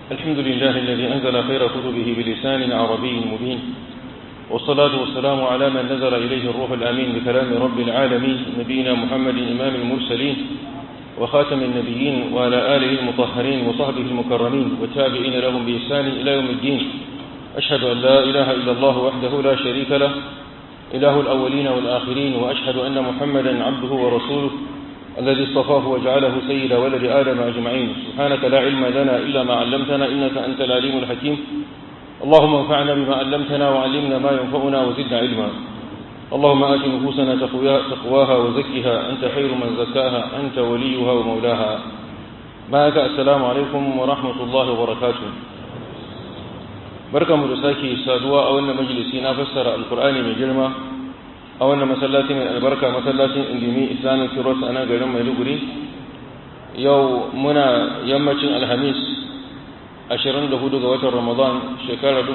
الحمد لله الذي أنزل خير كتبه بلسان عربي مبين والصلاة والسلام على من نزل إليه الروح الأمين بكلام رب العالمين نبينا محمد إمام المرسلين وخاتم النبيين وعلى آله المطهرين وصحبه المكرمين والتابعين لهم بإحسان إلى يوم الدين أشهد أن لا إله إلا الله وحده لا شريك له إله الأولين والآخرين وأشهد أن محمدا عبده ورسوله الذي اصطفاه وجعله سيد ولد آدم أجمعين سبحانك لا علم لنا إلا ما علمتنا إنك أنت العليم الحكيم اللهم انفعنا بما علمتنا وعلمنا ما ينفعنا وزدنا علما اللهم آت نفوسنا تقواها وزكها أنت خير من زكاها أنت وليها ومولاها معك السلام عليكم ورحمة الله وبركاته barkamu da sake saduwa a wannan majalisi na fassara alkur'ani mai girma a wannan masallaci mai albarka masallacin indimi islamic kiros a nan garin maiduguri yau muna yammacin alhamis 24 ga watan ramadan shekara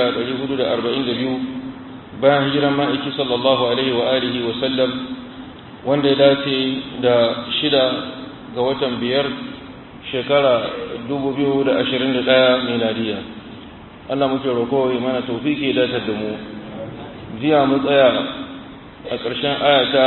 1442 bayan hijiran ma'aiki sallallahu alaihi wa alihi wa sallam wanda ya dace da shida ga watan biyar shekara 2021 miladiya Allah muke roƙo ya mana tawfiki da ta mu jiya mu tsaya a ƙarshen ayata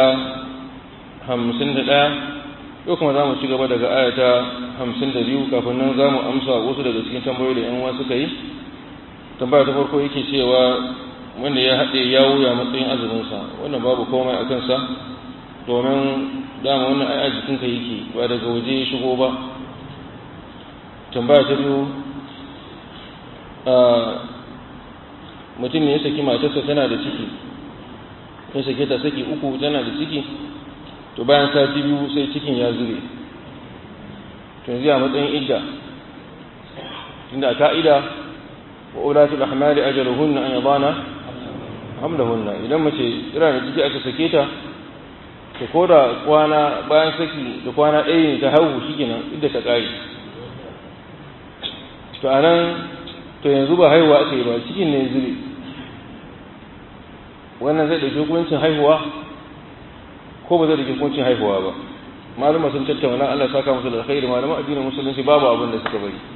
51 yau kuma za mu ci gaba daga ayata 52 kafin nan za mu amsa wasu daga cikin tambayoyi da yan uwa suka yi tambaya ta farko yake cewa wanda ya haɗe ya wuya matsayin azuminsa wannan babu komai a kansa domin dama wannan ai a jikinka yake ba daga waje ya shigo ba tambaya ta biyu mutum ne ya saki matarsa tana da ciki ya sake ta saki uku tana da ciki to bayan sati biyu sai cikin ya zube to yanzu a matsayin idda tunda ka'ida wa ulatul ahmali ajaluhunna an yadana hamlahunna idan mace tana da ciki aka sake ta to ko da kwana bayan saki da kwana ɗaya ne ta haihu shikenan idda ta ƙare to anan to yanzu ba haihuwa aka yi ba cikin ne zube wannan zai ɗauki hukuncin haihuwa ko ba zai ɗauki hukuncin haihuwa ba malama sun tattauna Allah saka musu da alkhairi malama addinin musulunci babu abin da suka bari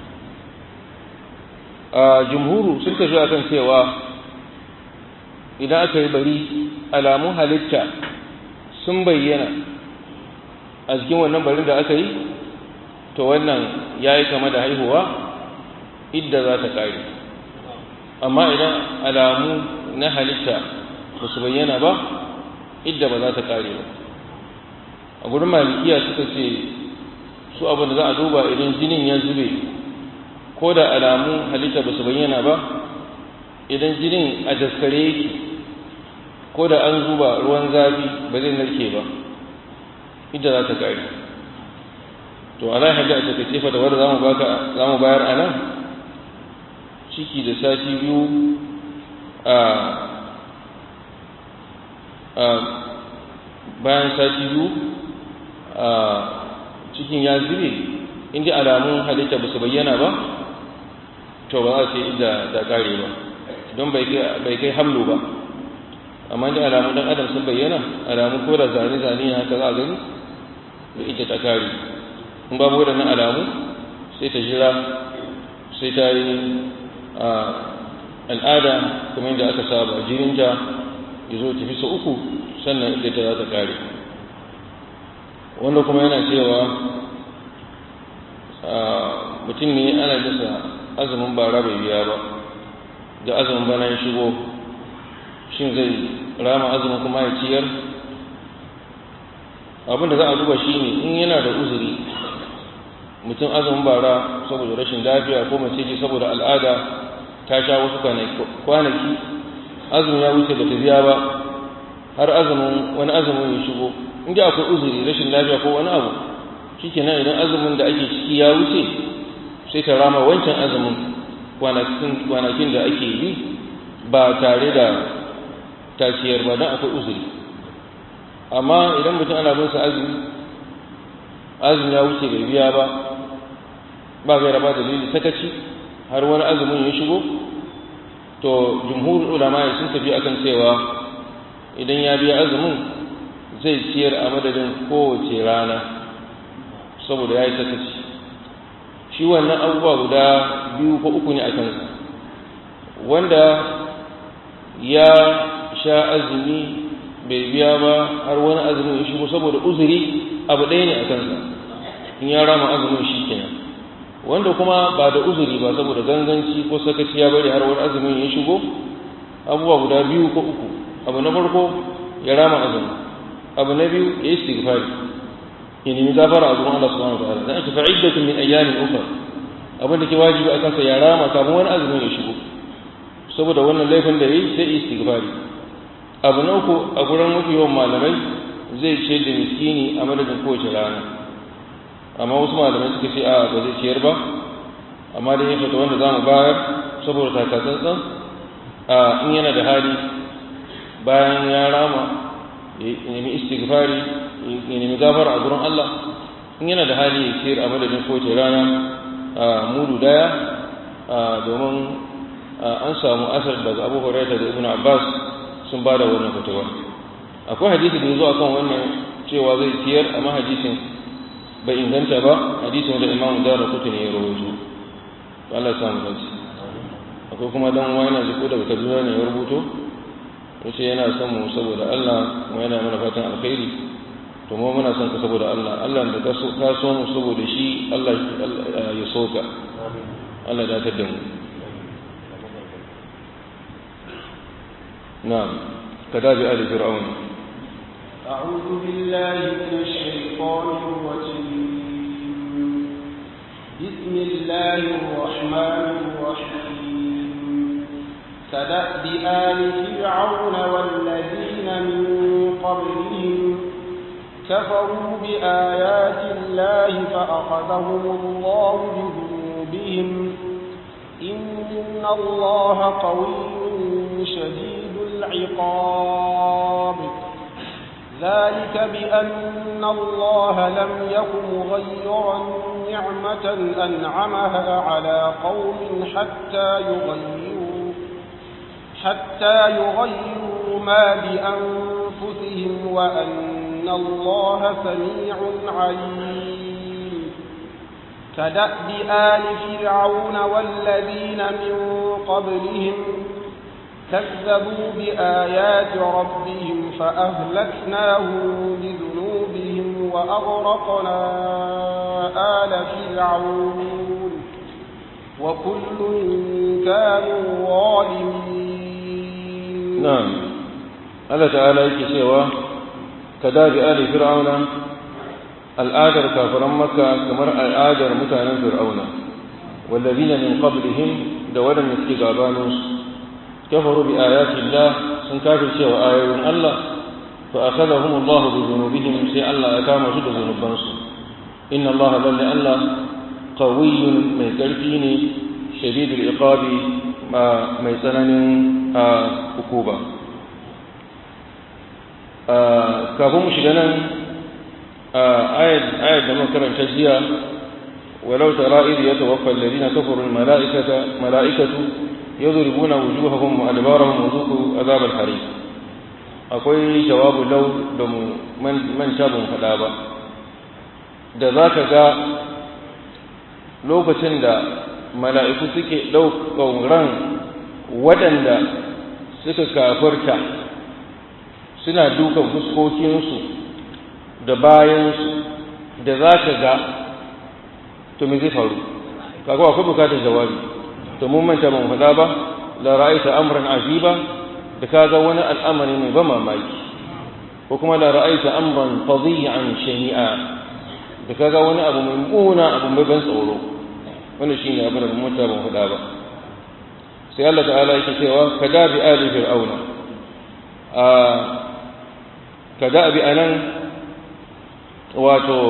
a jumhuru sun tafi akan cewa idan aka yi bari alamun halitta sun bayyana a cikin wannan barin da aka yi to wannan ya yi kama da haihuwa idda za ta ƙare amma idan alamu na halitta ba su bayyana ba idda ba za ta ƙare ba a gurin malikiya suka ce su abin da za a duba idan jinin ya zube ko da alamu halitta ba su bayyana ba idan jinin a daskare yake ko da an zuba ruwan zafi ba zai narke ba idda za ta ƙare to ala hajji a takaice fa da wadda za mu bayar a nan ciki da sati biyu a bayan sati biyu a cikin ya zube inda alamun halitta ba su bayyana ba to ba za su yi da da kare ba don bai kai hamlo ba amma da alamun dan adam sun bayyana alamun ko da zane-zane haka za a gani da ita ta kare in babu waɗannan alamu sai ta jira sai ta yi al'ada kuma yadda aka saba jininta ya zo tafi sa uku sannan inda ta za ta kare wanda kuma yana cewa mutum ne ana bisa azumin bara bai biya ba da azumin bana ya shigo shin zai rama azumin kuma ya ciyar abinda za a duba shi ne in yana da uzuri mutum azumin bara saboda rashin lafiya ko mace ce saboda al'ada ta sha wasu kwanaki azumin ya wuce bata biya ba har azumin wani azumin ya shigo inda akwai uzuri rashin lafiya ko wani abu shikenan idan azumin da ake ciki ya wuce sai ta rama wancan azumin kwanakin da ake yi ba tare da taciyar ba don akwai uzuri amma idan mutum ana bin sa azumi azumin ya wuce bai biya ba ba gaira ba dalili sakaci har wani azumin ya shigo to jumhur ulama sun tafi akan cewa idan ya biya azumin zai ciyar a madadin kowace rana saboda ya yi sakaci shi wannan abubuwa guda biyu ko uku ne a kansa wanda ya sha azumi bai biya ba har wani azumin ya shigo saboda uzuri abu ɗaya ne a kansa in ya rama azumin shi kenan wanda kuma ba da uzuri ba saboda ganganci ko sakaci ya bari har wani azumin ya shigo abubuwa guda biyu ko uku abu na farko ya rama azumi abu na biyu ya yi istighfari ya nemi gafara a gurin Allah subhanahu wa ta'ala dan aka fa'iddatun min ayyamin ukhra abin da ke wajibi a kansa ya rama kafin wani azumin ya shigo saboda wannan laifin da yayi sai istighfari abu na uku a gurin mafi yawan malamai zai ce da miskini a madadin kowace rana amma wasu malamai suka ce a ba zai ciyar ba amma da ya fata wanda za mu bayar saboda takatsantsan a in yana da hali bayan ya rama ya nemi istighfari ya nemi gafara a gurin Allah in yana da hali ya ciyar a madadin kowace rana a mudu daya domin an samu asar daga abu hurairah da ibn abbas sun ba da wannan fatawa akwai hadisi da ya zo akan wannan cewa zai ciyar amma hadisin bai inganta ba hadisin da imam dara kutu ne ya rawaito Allah ya samu dace akwai kuma dan uwa yana jiko daga Kaduna ne ya rubuto yace yana son mu saboda Allah kuma yana mana fatan alkhairi to mu muna son ka saboda Allah Allah da ka so ka so mu saboda shi Allah ya soka Allah ya dace da mu na'am kadabi ali fir'aun أعوذ بالله من الشيطان الرجيم بسم الله الرحمن الرحيم كدأب آل فرعون والذين من قبلهم كفروا بآيات الله فأخذهم الله بذنوبهم إن الله قوي شديد العقاب ذلك بأن الله لم يكن مغيرا نعمة أنعمها على قوم حتى يغيروا حتى يغيروا ما بأنفسهم وأن الله سميع عليم كدأب آل فرعون والذين من قبلهم كذبوا بآيات ربهم فأهلكناهم بذنوبهم وأغرقنا آل فرعون وكل كانوا ظالمين نعم الله تعالى يكسوا كذاب آل فرعون الآدر كافرا مكة كمر الآدر متانا فرعون والذين من قبلهم دولا نسكي غابانوس كفروا بآيات الله sun kafirce wa ayoyin Allah fa akhadhahum Allah bi dhunubihim sai Allah ya kama su da zunubansu inna Allah lalle Allah qawiyyun mai karfi ne shadidul iqabi mai tsananin hukuba kafin mu shiga nan ayat da makaranta jiya ولو ترى إذ يتوفى الذين كفروا الملائكة ملائكة يضربون وجوههم وأدبارهم وذوقوا عذاب الحريق akwai jawabu lau da mu manta ban faɗa ba da za ka ga lokacin da mala'iku suke ɗaukan ran waɗanda suka kafarta suna dukan fuskokinsu da bayansu da za ka ga to me zai faru kaga akwai bukatar jawabi to mun manta ban faɗa ba la ra'aita amran ajiba da kaga wani al'amari mai ba mamaki ko kuma la ra'aita amran fadhi'an shani'a da kaga wani abu mai muna abu mai ban tsoro wannan shine abin da mun manta ban faɗa ba sai Allah ta'ala yake cewa kada bi ali fir'auna a kada bi anan wato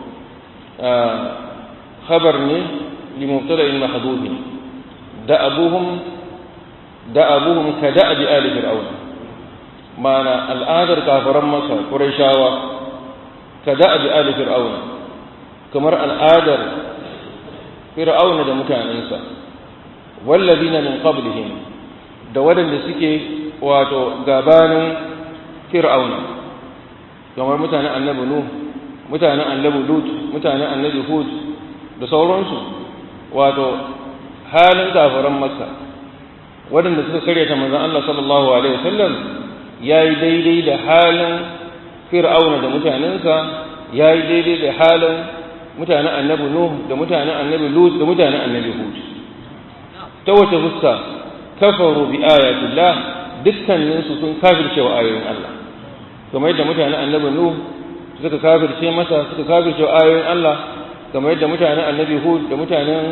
khabar ne limubtada'in mahdhufin da'abuhum da'abuhum ka da'abi ali fir'auna mana al'adar kafiran maka qurayshawa ka da'abi ali fir'auna kamar al'adar fir'auna da mutanensa wallazina min qablihim da wadanda suke wato gabanin fir'auna kamar mutanen annabi nuh mutanen annabi lut mutanen annabi hud da sauransu wato halin kafiran makka waɗanda suka karyata manzon Allah sallallahu alaihi wasallam yayi daidai da halin fir'auna da mutanensa yayi daidai da halin mutanen annabi nuh da mutanen annabi lut da mutanen annabi hud ta wace fuska kafaru bi ayatillah dukkaninsu sun kafirce wa ayoyin Allah kamar yadda mutanen annabi nuh suka kafirce masa suka kafirce wa ayoyin Allah kamar yadda mutanen annabi hud da mutanen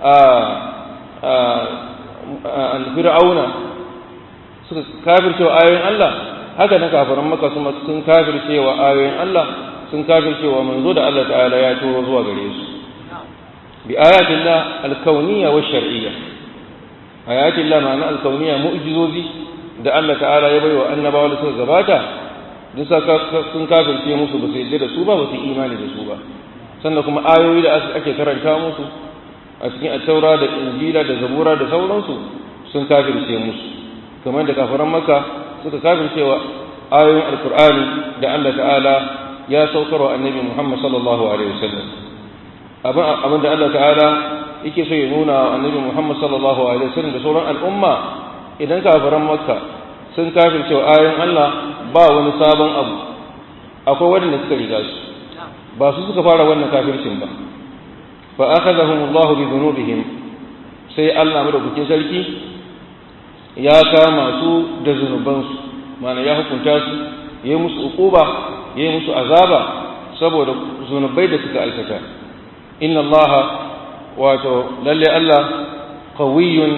fir'auna suka kafirce wa ayoyin Allah haka na kafiran maka sun kafirce wa ayoyin Allah sun kafirce wa manzo da Allah ta'ala ya turo zuwa gare su bi ayatillah alkauniyya wa shar'iyya ayatillah ma'ana alkauniyya mu'jizozi da Allah ta'ala ya bai wa annabawa da suka gabata duk sun kafirce musu ba su yadda da su ba ba su imani da su ba sannan kuma ayoyi da ake karanta musu a cikin attaura da injila da zabura da sauransu sun kafirce musu kamar da kafiran maka suka kafirce wa ayoyin alkur'ani da Allah ta'ala ya saukar wa annabi Muhammad sallallahu alaihi wasallam abin abin da Allah ta'ala yake so ya nuna wa annabi Muhammad sallallahu alaihi wasallam da sauran al'umma idan kafiran makka sun kafirce wa ayoyin Allah ba wani sabon abu akwai wanda suka riga su ba su suka fara wannan kafircin ba fa akhadhahum Allah bi dhunubihim sai Allah madaukakin sarki ya kama su da zunubansu mana ya hukunta su yayi musu uquba yayi musu azaba saboda zunubai da suka aikata inna Allah wato lalle Allah qawiyyun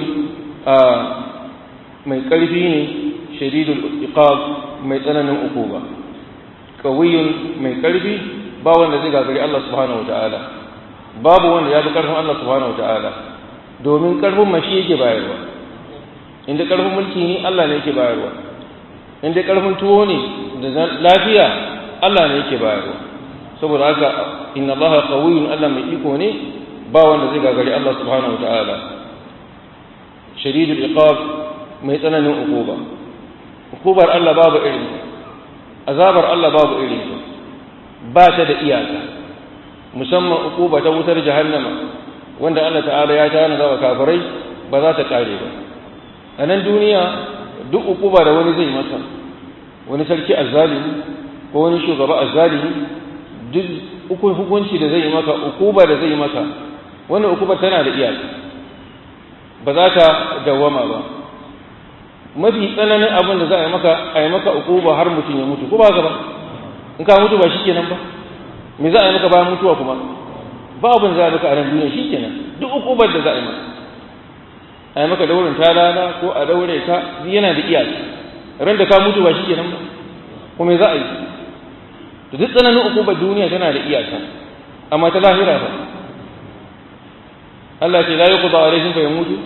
mai karfi ne shadidul iqab mai tsananin uquba qawiyyun mai karfi ba wanda zai gagari Allah subhanahu wataala babu wanda ya fi karfin Allah subhanahu wataala domin karfin mashi yake bayarwa inda karfin mulki ne Allah ne yake bayarwa inda karfin tuwo ne da lafiya Allah ne yake bayarwa saboda haka inna Allah qawiyyun Allah mai iko ne ba wanda zai gagari Allah subhanahu wataala shadidul iqab mai tsananin ukuba ukubar Allah babu irin azabar Allah babu irin ba ta da iyaka musamman ukuba ta wutar jahannama wanda Allah ta'ala ya tana ga kafirai ba za ta kare ba a nan duniya duk ukuba da wani zai masa wani sarki azzalimi ko wani shugaba azzalimi duk hukunci da zai maka ukuba da zai maka wannan ukuba tana da iyaka ba za ta dawwama ba mafi tsananin abin da za a yi maka a yi maka ukuba har mutum ya mutu ko ba ba in ka mutu ba shi kenan ba me za a yi maka bayan mutuwa kuma ba abin za a maka a nan duniya shi kenan duk ukubar da za a yi maka a yi maka daurin talala ko a daure ka yana da iyaka ran da ka mutu ba shi kenan ba ko me za a yi to duk tsananin ukubar duniya tana da iyaka amma ta lahira ba Allah ce la yuqda alaihim fa yamutu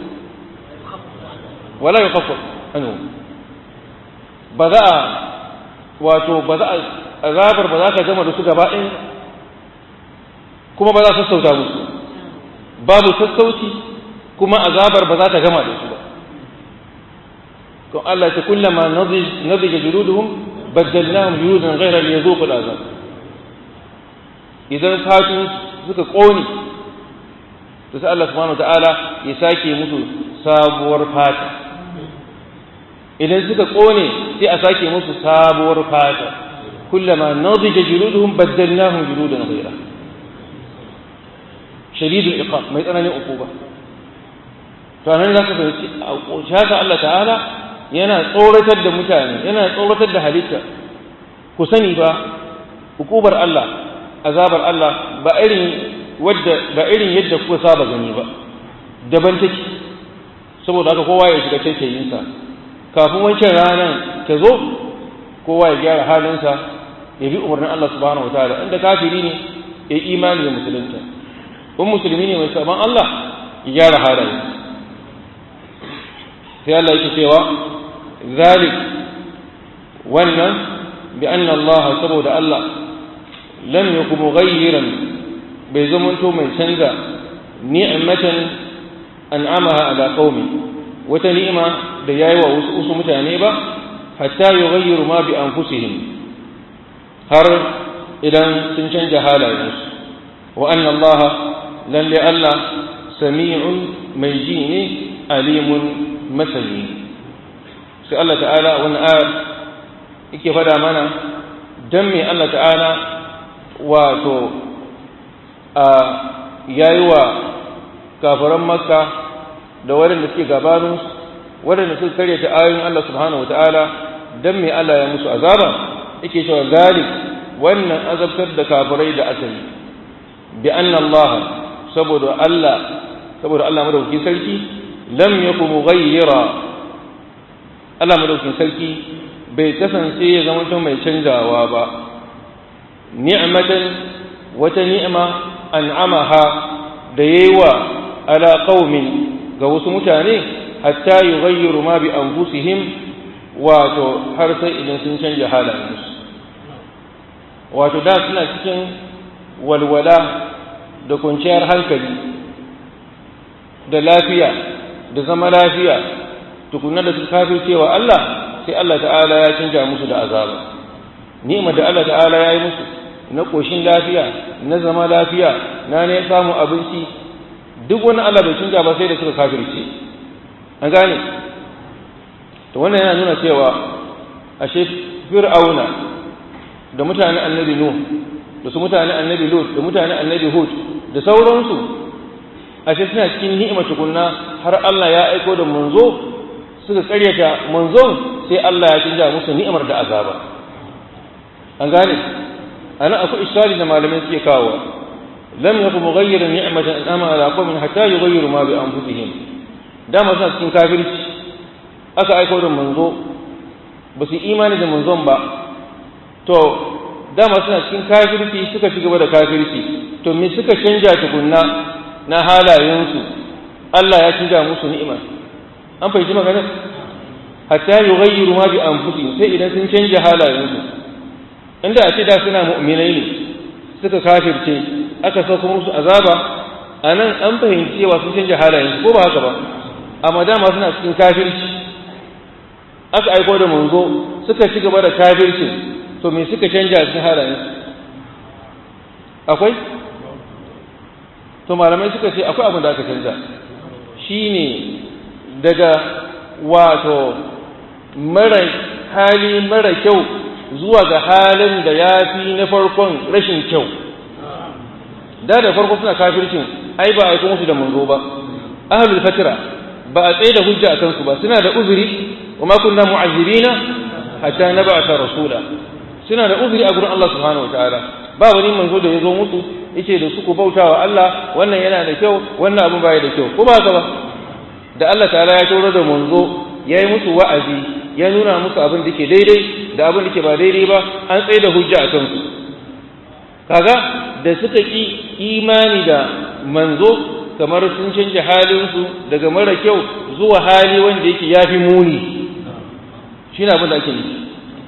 wala yukhaffaf anhu ba za a wato ba za a azabar ba za ka gama da su gaba ɗin kuma ba za a sassauta musu babu sassauci kuma azabar ba za ta gama da su ba to Allah ta kullama nadija juluduhum baddalnahum juludan ghayra liyazuqu al'azab idan fatun suka kone to sai Allah subhanahu wataala ya sake musu sabuwar fata idan suka kone sai a sake musu sabuwar fata kullama nadija juluduhum baddalnahum juludan ghayra shadidul iqab mai tsananin ukuba to nan zaka fahimci shaka Allah ta'ala yana tsoratar da mutane yana tsoratar da halitta ku sani ba hukubar Allah azabar Allah ba irin wadda ba irin yadda kuka saba gani ba daban take saboda haka kowa ya shiga taitayin sa kafin wancan ranar ta zo kowa ya gyara halinsa ya bi umarnin Allah subhanahu wataala inda kafiri ne ya imani da musulunta in musulmi ne mai saban Allah ya gyara halayensa sai Allah yake cewa zalik wannan bi anna Allah saboda Allah lam yakum mughayyiran bai zamanto mai canza ni'matan an'amaha ala qaumi wata ni'ima da yayi wa wasu wasu mutane ba hatta yughayyiru ma bi anfusihim har idan sun canja halayensu wa anna Allah lalle Allah sami'un mai ji ne alimun masani sai Allah ta'ala wannan ayar yake fada mana dan me Allah ta'ala wato a yayi wa kafiran makka da waɗanda suke gabanin waɗanda suka karyata ayoyin Allah subhanahu wataala dan me Allah ya musu azaba yake cewa gari wannan azabtar da kafirai da aka yi bi anna Allah saboda Allah saboda Allah madaukakin sarki lam yaku mughayyira Allah madaukakin sarki bai kasance ya zama mai canjawa ba ni'matan wata ni'ima an'amaha da yayiwa ala qaumin ga wasu mutane hatta yughayyiru ma bi anfusihim wato har sai idan sun canja halayensu wato da suna cikin walwala da kwanciyar hankali da lafiya da zama lafiya tukunna da su kafir cewa Allah sai Allah ta'ala ya canja musu da azaba ni'imar da Allah ta'ala ya yi musu na koshin lafiya na zama lafiya na ne samu abinci duk wani Allah bai canja ba sai da suka kafirce an gane to wannan yana nuna cewa ashe fir'auna da mutanen annabi nuh da su mutanen annabi lut da mutanen annabi hud da sauransu ashe suna cikin ni'ima tukunna har Allah ya aiko da manzo suka karyata manzon sai Allah ya canja musu ni'imar da azaba an gane ana akwai ishari da malamai suke kawo lam yakun mughayyiran ni'matan an'ama ala qaumin hatta yughayyiru ma bi anfusihim dama suna cikin kafirci aka aiko da manzo ba su imani da manzon ba to dama suna cikin kafirci suka ci gaba da kafirci to me suka canja tukunna na halayensu Allah ya canja musu ni'ima an fahimci maganar hatta yughayyiru ma bi anfusihim sai idan sun canja halayensu inda a ce da suna mu'minai ne suka kafirce aka sauka musu azaba anan an fahimci cewa sun canja halayensu ko ba haka ba amma dama suna cikin kafirci aka aiko da manzo suka ci gaba da kafirci to me suka canja cikin halayensu akwai to malamai suka ce akwai abin da aka canja shine daga wato mara hali mara kyau zuwa ga halin da ya fi na farkon rashin kyau da da farko suna kafircin ai ba a aiko musu da manzo ba ahlul fatra ba a tsaye da hujja a kansu ba suna da uzuri wa ma kunna mu'azzibina hatta nab'atha rasula suna da uzuri a gurin Allah subhanahu wataala ba wani manzo da ya zo musu yace da su ku bautawa Allah wannan yana da kyau wannan abu baya da kyau ko ba haka ba da Allah ta'ala ya tauro da manzo ya yi musu wa'azi ya nuna musu abin da ke daidai da abin da ke ba daidai ba an tsaye da hujja a kansu kaga da suka ki imani da manzo kamar sun canja halinsu daga mara kyau zuwa hali wanda yake yafi muni shi ne abin da ake nufi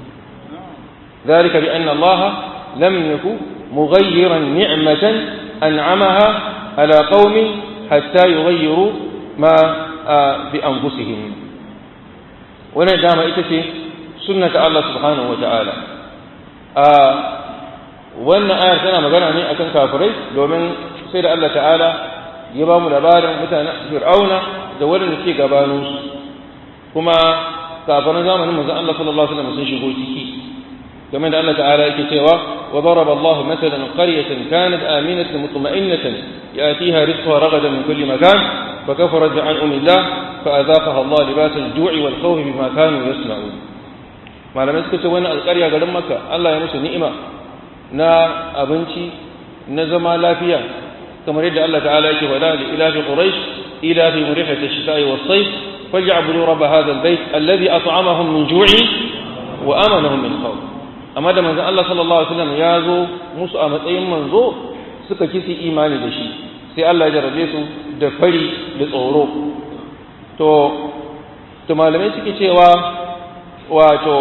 ذلك بأن الله لم يكن مغيرا نعمة أنعمها على قوم حتى يغيروا ما بأنفسهم wannan dama ita ce sunnata Allah subhanahu wa ta'ala a wannan ayar tana magana ne akan kafirai domin sai da Allah ta'ala ya ba mu labarin mutanen fir'auna da waɗanda suke gabaninsu kuma kafiran zamanin manzon Allah sallallahu alaihi wasallam sun shigo ciki game da Allah ta'ala yake cewa wa daraba Allah mathalan qaryatan kanat aminatan mutma'innatan yatiha rizquha ragadan min kulli makan فكفرت بأنعم الله فأذاقها الله لباس الجوع والخوف بما كانوا يصنعون malamai suka ce wani alƙarya garin maka Allah ya musu ni'ima na abinci na zama lafiya kamar yadda Allah ta'ala yake faɗa da ila fi quraish ila fi murihati ash-shita'i was-sayf faly'budu rabb hadha al-bayt alladhi at'amahum min ju'i wa amanahum min khawf amma da manzon Allah sallallahu alaihi wasallam ya zo musu a matsayin manzo suka kisi imani da shi sai Allah ya jarabe su da fari da tsoro to to malamai suke cewa wato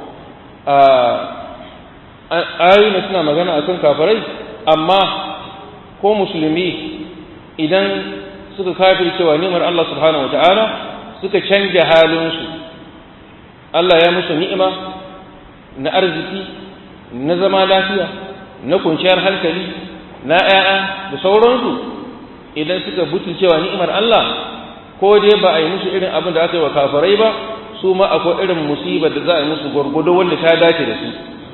ayoyi suna magana akan kafirai amma ko musulmi idan suka kafir cewa ni'imar Allah subhanahu wata'ala suka canja halinsu Allah ya musu ni'ima na arziki na zama lafiya na kunciyar hankali na 'ya'ya da sauransu idan suka butulcewa ni'imar Allah ko dai ba a yi musu irin abin da aka yi wa kafirai ba su ma akwai irin musibar da za a yi musu gwargwado wanda ta dace da su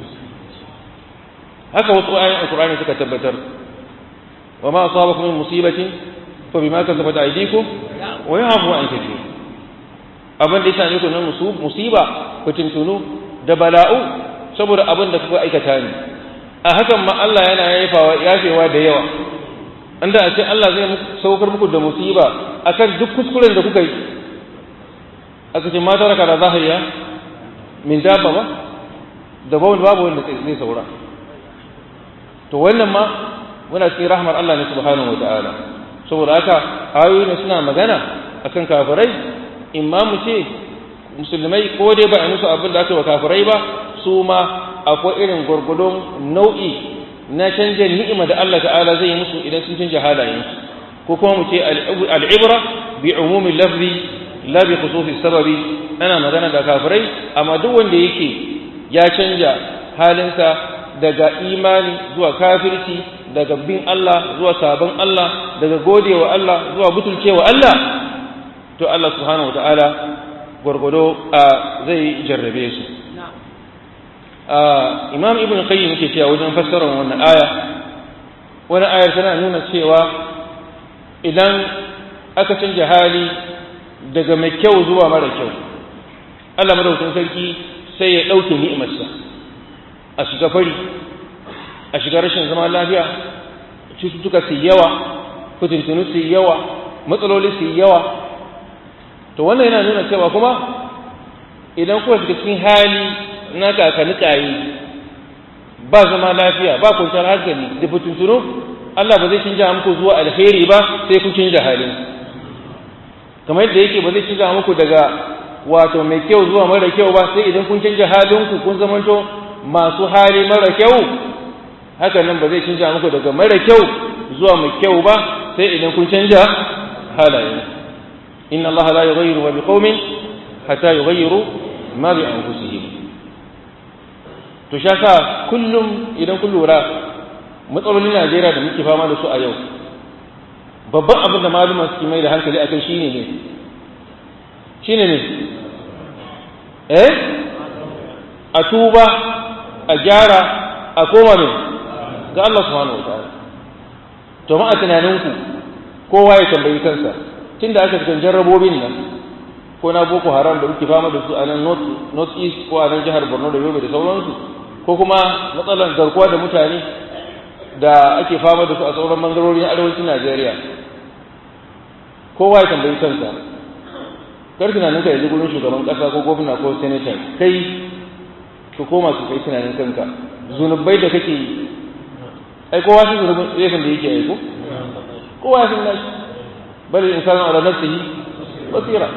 haka wasu ayoyin alkur'ani suka tabbatar wa ma asabakum min musibatin fa bima kasabat aydikum wa ya'fu an kathir abin da ya same ku na musiba fitintunu da bala'u saboda abin da kuka aikata ne a hakan ma Allah yana yafawa yafewa da yawa inda a ce Allah zai saukar muku da musiba akan duk kuskuren da kuka yi aka ce mata raka da zahiriya min dabba ba da bawon babu wanda zai saura to wannan ma muna cikin rahmar Allah ne subhanahu wataala saboda haka ayoyi ne suna magana akan kafirai imma mu ce musulmai ko dai ba a musu abin da aka wa kafirai ba su ma akwai irin gwargwadon nau'i na canja ni'ima da Allah ta'ala zai yi musu idan sun canja halayensu ko kuma mu ce al'ibra bi umumin lafzi la bi khususi sababi ana magana da kafirai amma duk wanda yake ya canja halinsa daga imani zuwa kafirci daga bin Allah zuwa sabon Allah daga godewa Allah zuwa butulcewa Allah to Allah subhanahu wataala gwargwado zai jarrabe su imam ibn qayyim yake cewa wajen fassarar wannan aya wani ayar tana nuna cewa idan aka canja hali daga mai kyau zuwa mara kyau Allah madaukakin sarki sai ya ɗauke ni'imarsa a shiga fari a shiga rashin zama lafiya cututtuka su yawa fitintunu su yawa matsaloli su yawa to wannan yana nuna cewa kuma idan kuka shiga cikin hali na kakani kayi ba zama lafiya ba kwanciyar hankali da fitintunu Allah ba zai canja muku zuwa alheri ba sai kun canja halin kamar yadda yake ba zai canja muku daga wato mai kyau zuwa mara kyau ba sai idan kun canja halinku kun zamanto masu hali mara kyau haka nan ba zai canja muku daga mara kyau zuwa mai kyau ba sai idan kun canja halaye inna Allah la yughayyiru ma biqaumin hatta yughayyiru ma bi anfusihim to sha sa kullum idan kun lura matsalolin Najeriya da muke fama da su a yau babban abin da maluma suke mai da hankali akai shine ne shine ne eh a tuba a gyara a koma ne ga Allah subhanahu wataala to ma a tunaninku kowa ya tambayi kansa tunda aka fitan jarrabobin nan ko na boko haram da muke fama da su a nan north east ko a nan jihar borno da yobe da sauransu ko kuma matsalar garkuwa da mutane da ake fama da su a sauran bangarori na arewacin najeriya kowa ya tambayi kansa kar tunanin ka yanzu gurin shugaban kasa ko gwamna ko senator kai ka koma su kai tunanin kanka zunubai da kake yi ai kowa shi zunubin laifin da yake aiko kowa ya san nashi bal insanu ala nafsihi basira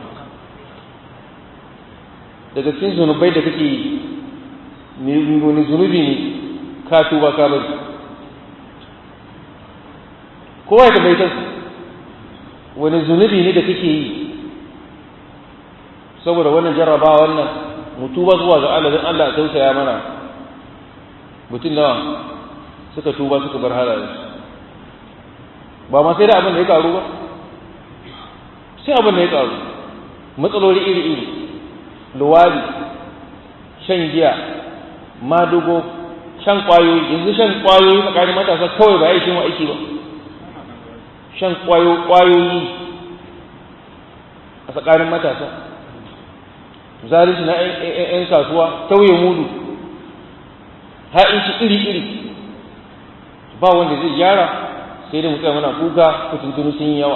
daga cikin zunubai da kake yi wani zunubi ne ka tuba ka bari kowa ya tambayi kansa wani zunubi ne da kake yi saboda wannan jarraba wannan mutuba zuwa ga Allah don Allah tausaya mana mutum nawa suka tuba suka bar halaye ba ma sai da abin da ya karu ba sai abin da ya karu matsaloli iri-iri luwadi shan giya madugo shan kwayoyi yanzu shan kwayoyi tsakanin matasa kawai ba ya shi aiki ba shan kwayoyi a tsakanin matasa zalunci na 'yan kasuwa tauye mudu ha'inci iri-iri ba wanda zai gyara sai da mutum mana kuka kutuntunu sun yi yawa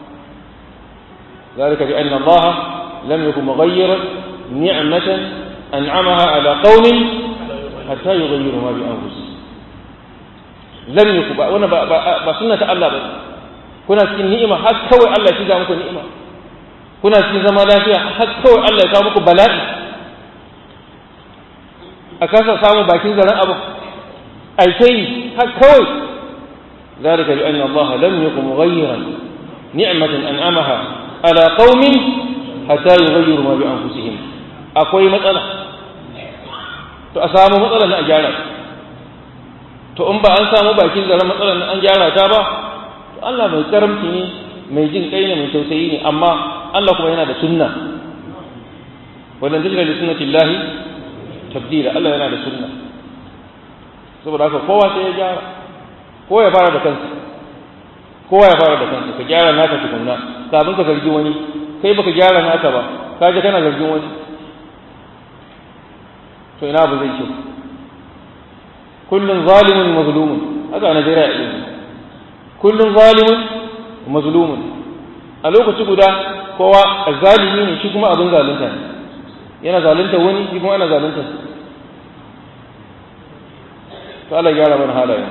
ذلك بأن الله لم يكن مغيرا نعمة أنعمها على قوم حتى يغيروا ما بأنفسهم لم يكن وانا بسنة الله بس كنا cikin ni'ima har kawai Allah ya shiga muku ni'ima kuna cikin zama lafiya har kawai Allah ya kawo muku bala'i a kasa samu bakin zaren abu ai sai har kawai ذلك بأن الله لم يكن مغيرا نعمة أنعمها على قوم حتى يغيروا ما بأنفسهم akwai matsala to a samu matsalar na a gyara to in ba an samu bakin zaren matsalar na an gyara ta ba Allah mai karamci ne mai jin kai ne mai tausayi ne amma Allah kuma yana da sunna wannan tajira li sunnati llahi tabdila Allah yana da sunna saboda haka kowa sai ya gyara ko ya fara da kansa kowa ya fara da kansa ka gyara naka tukunna kafin ka zargi wani kai baka gyara naka ba ka je kana zargin wani to ina abu zai ce kullun zalimun mazlumun haka a Najeriya ya yi kullun zalimun mazlumun a lokaci guda kowa zalimi ne shi kuma abin zalunta ne yana zalunta wani shi kuma ana zalunta to Allah gyara mana halayen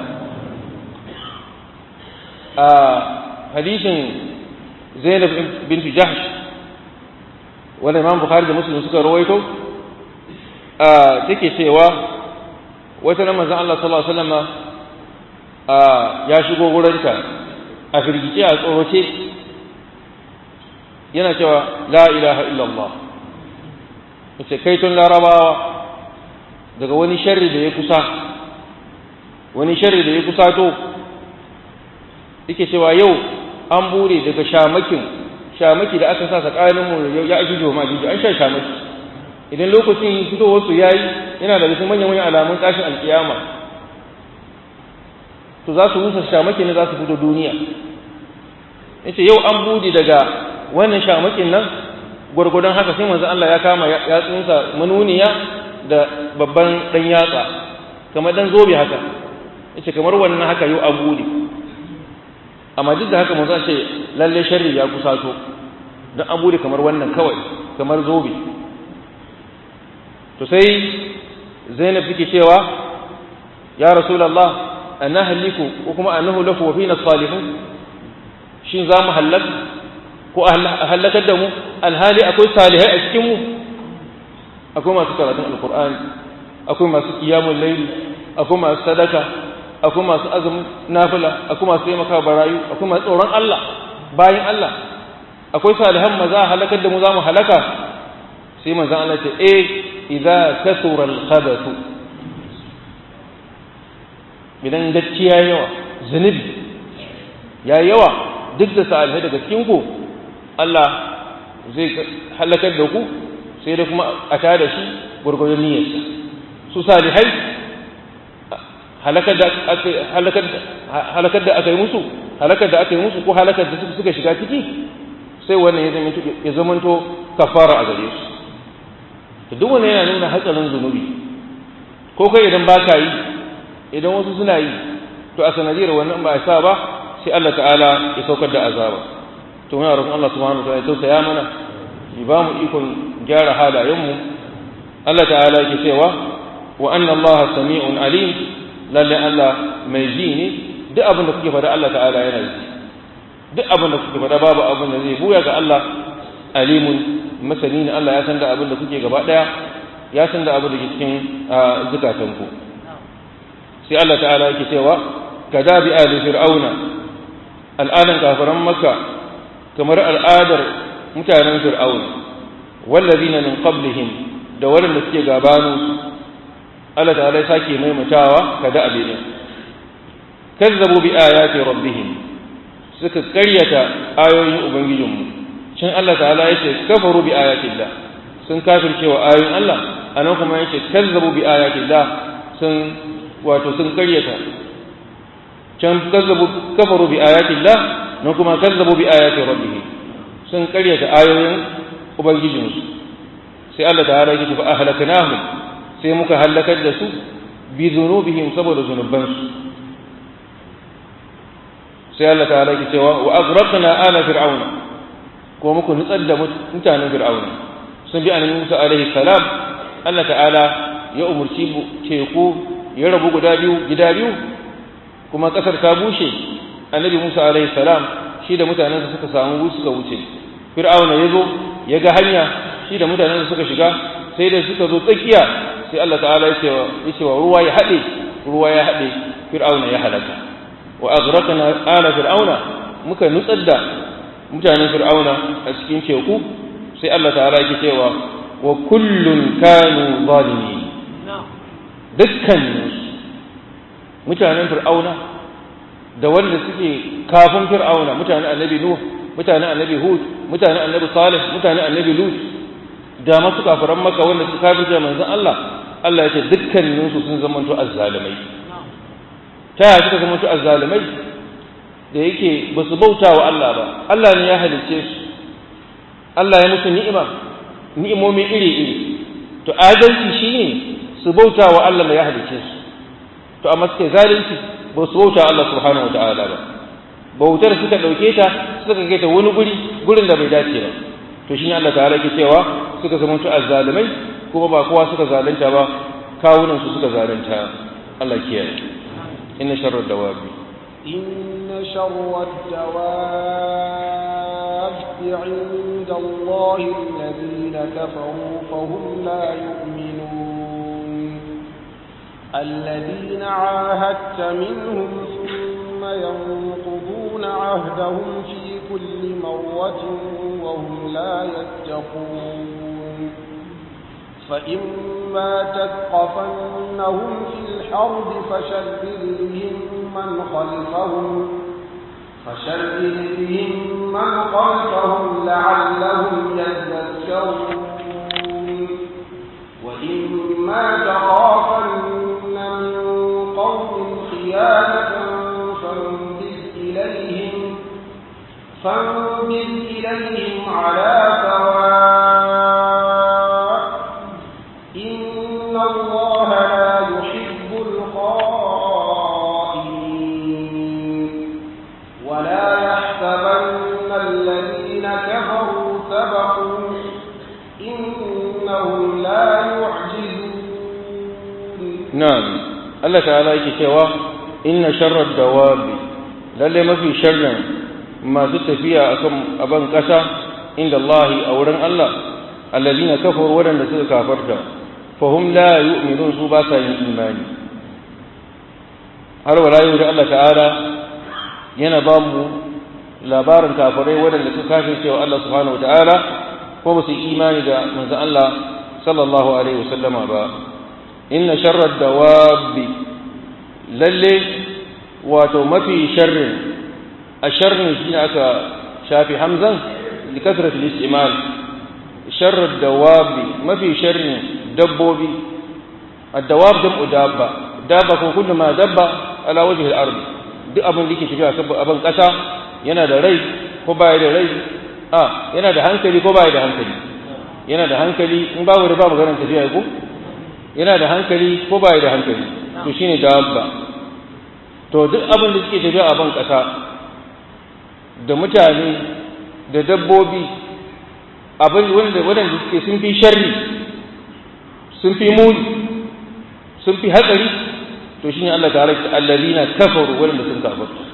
a hadisin Zainab bintu Jahsh wanda Imam Bukhari da Muslim suka rawaito a take cewa wata nan manzon Allah sallallahu alaihi wasallam a ya shigo gurinta a firgice a tsoroce yana cewa la ilaha illallah yace kai tun larabawa daga wani sharri da ya kusa wani sharri da ya kusa to yake cewa yau an bude daga shamakin shamaki da aka sa tsakanin mu ya ajuju ma ajuju an sha shamaki idan lokacin fitowar su yayi yana da cikin manyan manyan alamun tashin alkiyama to za su rusa shamaki ne za su fito duniya yace yau an bude daga wannan shamakin nan gwargwadon haka sai manzo Allah ya kama yatsunsa manuniya da babban dan yatsa kamar dan zobe haka yace kamar wannan haka yau an bude amma duk da haka manzo ce lalle sharri ya kusato dan an bude kamar wannan kawai kamar zobe to sai Zainab take cewa ya Rasulullah anahliku ko kuma annahu lahu wa fina salihun shin za mu halaka ko a halakar da mu alhali akwai salihai a cikin mu akwai masu karatun alkur'ani akwai masu kiyamun laili akwai masu sadaka akwai masu azumin nafila akwai masu taimaka barayu akwai masu tsoron Allah bayan Allah akwai salihan maza a halakar da mu za mu halaka sai manzon Allah ce eh idza kasura al-khabathu idan gaskiya yawa zunubi ya yawa duk da salihai daga cikin ku Allah zai halakar da ku sai da kuma a tada shi gurgurdan niyyarsa su salihai halakar da aka halakar da aka yi musu halakar da aka yi musu ko halakar da suka shiga ciki sai wannan ya zamanto kafara a gare su to duk wannan yana nuna hatsarin zunubi ko kai idan ba ka yi idan wasu suna yi to a sanadiyar wannan ba a sa ba sai Allah ta'ala ya saukar da azaba to muna roƙon Allah subhanahu wa ta'ala ya tausaya mana ya ba mu ikon gyara halayenmu Allah ta'ala yake cewa wa anna Allah sami'un alim lalle Allah mai ji ne duk abin da kuke faɗa Allah ta'ala yana ji duk abin da kuke faɗa babu abin da zai buya ga Allah alimun masani ne Allah ya san da abin da kuke gaba ɗaya ya san da abin da ke cikin zukatanku sai Allah ta'ala yake cewa kada bi ali fir'auna al'adan kafiran makka kamar al'adar mutanen fir'auna wallazina min qablihim da waɗanda suke gabanin Allah ta'ala ya sake maimaitawa kada abin kazzabu bi ayati rabbihim suka karyata ayoyin ubangijinmu cin Allah ta'ala yace kafaru bi ayatillah sun kafircewa ayoyin Allah anan kuma yace kazzabu bi ayatillah sun wato sun karyata can kazzabu kafaru bi ayatillah nan kuma kazzabu bi ayati rabbihim sun karyata ayoyin ubangijinsu sai Allah ta'ala yake fa ahlaknahum sai muka halakar da su bi zunubihim saboda zunubansu sai Allah ta'ala yake cewa wa aghraqna ala fir'auna ko muku nutsar da mutanen fir'auna sun bi annabi Musa alaihi salam Allah ta'ala ya umurci teku ya rabu guda biyu gida biyu kuma kasar ta bushe annabi Musa alaihi salam shi da mutanensa suka samu suka wuce fir'auna ya zo ya ga hanya shi da mutanensa suka shiga sai da suka zo tsakiya sai Allah ta'ala ya ce wa ruwa ya haɗe ruwa ya haɗe fir'auna ya halaka wa aghraqna ala fir'auna muka nutsar da mutanen fir'auna a cikin teku sai Allah ta'ala yake cewa wa kullun kanu zalimin dukkan mutanen fir'auna da wanda suke kafin fir'auna mutanen annabi nuh mutanen annabi hud mutanen annabi salih mutanen annabi lut da masu kafiran maka wanda su kafirce manzon Allah Allah ya ce dukkaninsu sun zamanto azzalimai ta yaya suka zamanto azzalimai da yake ba su bauta wa Allah ba Allah ne ya halicce su Allah ya musu ni'ima ni'imomi iri-iri to adalci shine su bauta wa Allah da ya halicce su to amma suke zalunci ba su bauta Allah subhanahu wataala ba bautar suka dauke ta suka kai ta wani guri gurin da bai dace ba to shine Allah ta'ala ke cewa suka zama to azzalimai kuma ba kowa suka zalunta ba kawunan su suka zalunta Allah kiyaye inna sharrad dawabi inna sharrad dawabi 'inda Allah alladhina kafaru fahum la yu'minun الذين عاهدت منهم ثم ينقضون عهدهم في كل مرة وهم لا يتقون فإما تثقفنهم في الحرب فشرد بهم من خلفهم فشرد بهم من خلفهم لعلهم يذكرون وإما تخافن من قوم خيانة فانبذ إليهم فانبذ إليهم على سواء إن الله لا يحب الخائنين ولا يحسبن الذين كفروا سبقوا إنهم لا يعجزون na'am Allah ta'ala yake cewa inna sharrad dawabi lalle mafi sharrin masu tafiya akan aban kasa inda Allah a wurin Allah alladhina kafaru wadanda suka kafarta fahum la yu'minun su ba sa yin imani har wala yau da Allah ta'ala yana ba mu labarin kafirai wadanda suka kafirce cewa Allah subhanahu wata'ala ko ba su imani da manzon Allah sallallahu alaihi wasallama ba inna sharrad dawabi lalle wato mafi sharrin a sharrin shi aka shafi hamzan li kasrat al-istimal sharrad dawabi mafi sharrin dabbobi ad-dawab jam'u dabba dabba ko kullu ma dabba ala wajhi al-ard duk abin da yake tafiya saboda abin kasa yana da rai ko baya da rai a yana da hankali ko baya da hankali yana da hankali in babu da ba maganar tafiya ko yana da hankali ko baya da hankali to shine dabba to duk abin da suke tafiya a ban ƙasa da mutane da dabbobi abin wanda waɗanda suke sun fi sharri sun fi muni sun fi hatsari to shine Allah ta rake allazina kafaru waɗanda sun kafarta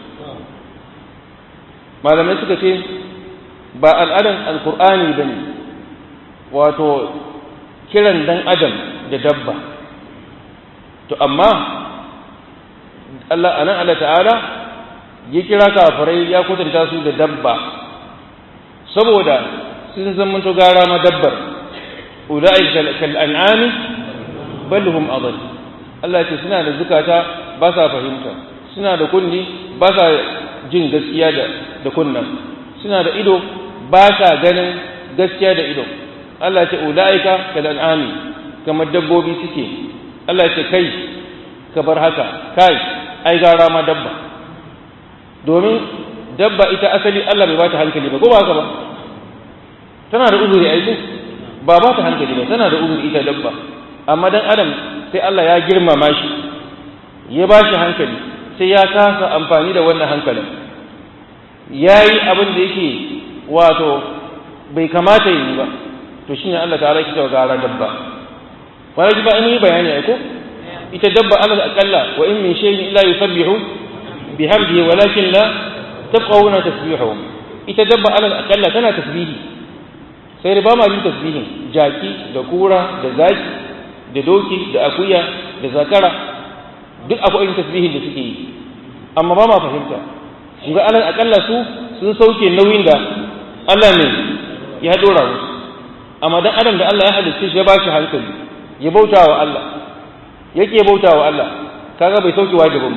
malamai suka ce ba al'adan alkur'ani bane wato kiran dan adam da dabba to amma Allah anan Allah ta'ala ya kira kafirai ya kwatanta su da dabba saboda sun zamanto gara ma dabbar ulai kal an'ami bal hum adall Allah ce suna da zukata ba sa fahimta suna da kunni ba sa jin gaskiya da da kunnan suna da ido ba sa ganin gaskiya da ido Allah ce ulaika kal an'ami kamar dabbobi suke Allah ce kai ka bar haka kai ai gara ma dabba domin dabba ita asali Allah bai bata hankali ba ko ba haka ba tana da uzuri ai ba ba ta hankali ba tana da uzuri ita dabba amma dan adam sai Allah ya girmama shi ya ba shi hankali sai ya kasa amfani da wannan hankalin ya yi abin da yake wato bai kamata yi ba to shine Allah ta'ala ki cewa gara dabba wani ji ba an yi bayani ai ko ita dabba alal aqalla wa in min shay'in illa yusabbihu bihamdihi walakin la tafqahuna tasbihahum ita dabba alal aqalla tana tasbihi sai da ba ma yin tasbihin jaki da kura da zaki da doki da akuya da zakara duk akwai yin tasbihin da suke yi amma ba ma fahimta kun ga alal aqalla su sun sauke nauyin da Allah ne ya dora musu amma dan adam da Allah ya halicce shi ya ba shi hankali ya bauta wa Allah yake bauta wa Allah kaga bai sauke wajibin ba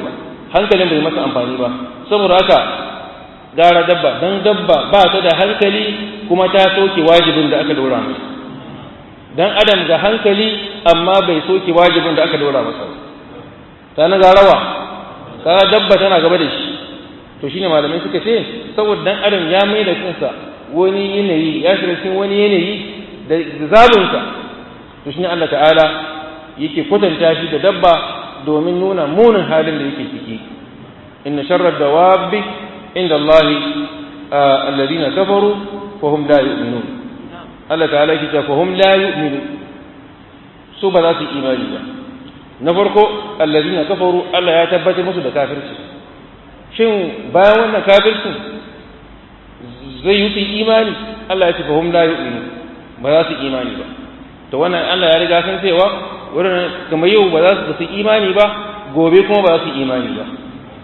hankalin bai masa amfani ba saboda haka gara dabba dan dabba ba ta da hankali kuma ta soke wajibin da aka dora masa dan adam ga hankali amma bai soke wajibin da aka dora masa ta na garawa kaga dabba tana gaba da shi to shine malamai suka ce saboda dan adam ya mai da kansa wani yanayi ya shiga cikin wani yanayi da zabinsa to shine Allah ta'ala yake kwatanta shi da dabba domin nuna munin halin da yake ciki inna sharra dawabi inda Allah alladhina kafaru fa hum la yu'minun Allah ta'ala yake cewa fa hum la yu'minu su ba za su imani ba na farko alladhina kafaru Allah ya tabbatar musu da kafirci shin bayan wannan kafircin zai yi su imani Allah ya ce fa hum la yu'minu ba za su imani ba to wannan Allah ya riga san cewa wurin kamar yau ba za su su imani ba gobe kuma ba za su imani ba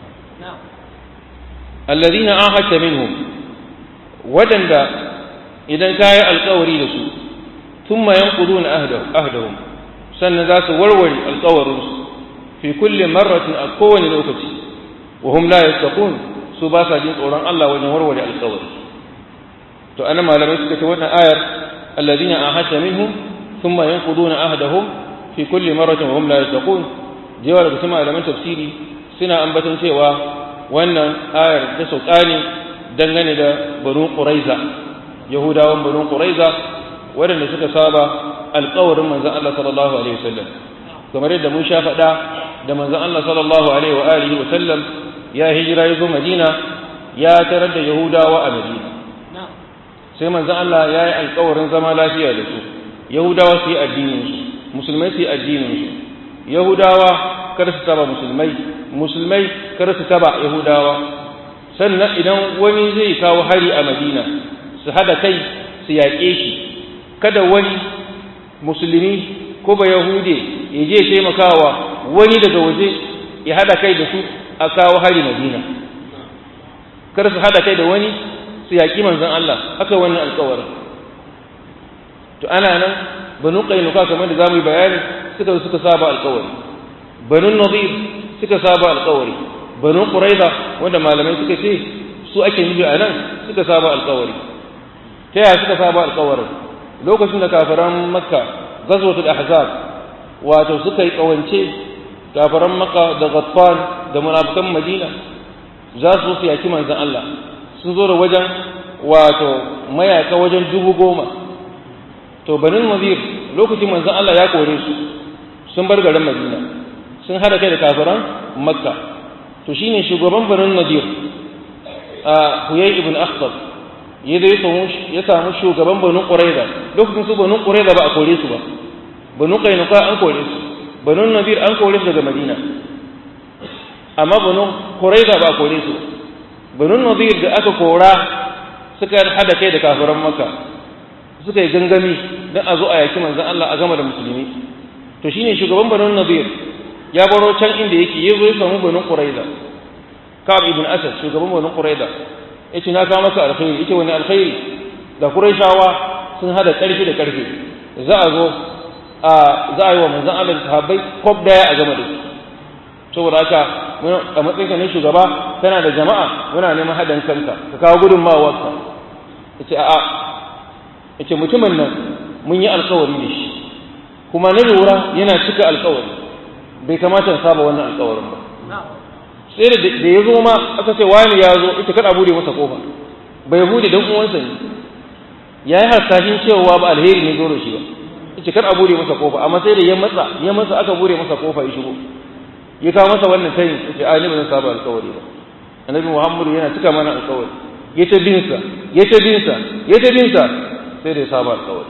alladhina ahadta minhum wadanda idan kayi alkawari da su thumma yanquduna ahdahum sannan za su warware alkawarin su fi kulli marratin a kowane lokaci wa hum la yattaqun su ba sa jin tsoron Allah wajen warware alkawari to ana malamai suka ce wannan ayar alladhina ahadta minhum thumma yanquduna ahdahum fi kulli marratin wa hum la yattaqun jewa daga cikin malaman tafsiri suna ambaton cewa wannan ayar ta sauka ne dangane da banu quraiza yahudawan banu quraiza waɗanda suka saba alƙawarin manzon Allah sallallahu alaihi wasallam kamar yadda mun sha faɗa da manzon Allah sallallahu alaihi wa alihi wasallam ya hijira ya zo Madina ya tarar da yahudawa a Madina sai manzon Allah ya yi alƙawarin zama lafiya da su yahudawa su yi addinin su musulmai su yi addinin su yahudawa kada su taba musulmai musulmai kada su taba yahudawa sannan idan wani zai kawo hari a madina su hada kai su yaƙe shi kada wani musulmi ko ba yahude ya je taimakawa wani daga waje ya hada kai da su a kawo hari madina kada su hada kai da wani su yaƙi manzon Allah haka wannan alƙawarin to ana nan banu qainuka kamar da zamu yi bayani suka suka saba alƙawari banu nadir suka saba alƙawari banu quraiza wanda malamai suka ce su ake nufi a nan suka saba alƙawari ta yaya suka saba alƙawarin lokacin da kafiran makka ghazwatul ahzab wato suka yi kawance kafiran makka da ghatfan da munafikan madina za su su yaki manzon Allah sun zo da wajen wato mayaka wajen dubu goma to banin nazir lokacin manzon Allah ya kore su sun bar garin Madina sun hada kai da kafiran Makka to shine shugaban banin nazir a Huyay ibn Akhtab ya dai samu ya samu shugaban banu Qurayza lokacin su banu Qurayza ba a kore su ba banu Qainuqa an kore su banu Nadir an kore su daga Madina amma banu Qurayza ba a kore su banu Nadir da aka kora suka hada kai da kafiran Makka suka yi gangami don a zo a yaki manzan Allah a gama da musulmi to shine shugaban banin nadir ya baro can inda yake ya zo ya samu banin quraiza ka'ab ibn asad shugaban banin quraiza yace na kawo maka alkhairi yace wani alkhairi da quraishawa sun hada karfi da karfi za a zo a za a yi wa manzan Allah da sahabbai kwab daya a gama da su saboda haka a matsayinka ne shugaba kana da jama'a muna neman haɗin kanka ka kawo gudunmawarka yace a'a yace mutumin nan mun yi alkawari da shi kuma na lura yana cika alkawari bai kamata in saba wannan alkawarin ba sai da da ya zo ma aka ce wani ya zo ita kada bude masa kofa bai bude dan uwansa ne ya yi hasashin cewa ba alheri ne zo da shi ba ita kada bude masa kofa amma sai da ya matsa ya matsa aka bude masa kofa ya shigo ya kawo masa wannan tayin yace a ni ba zan saba alkawari ba annabi muhammadu yana cika mana alkawari ya ta binsa ya ta binsa ya ta binsa sai da ya saba alkawari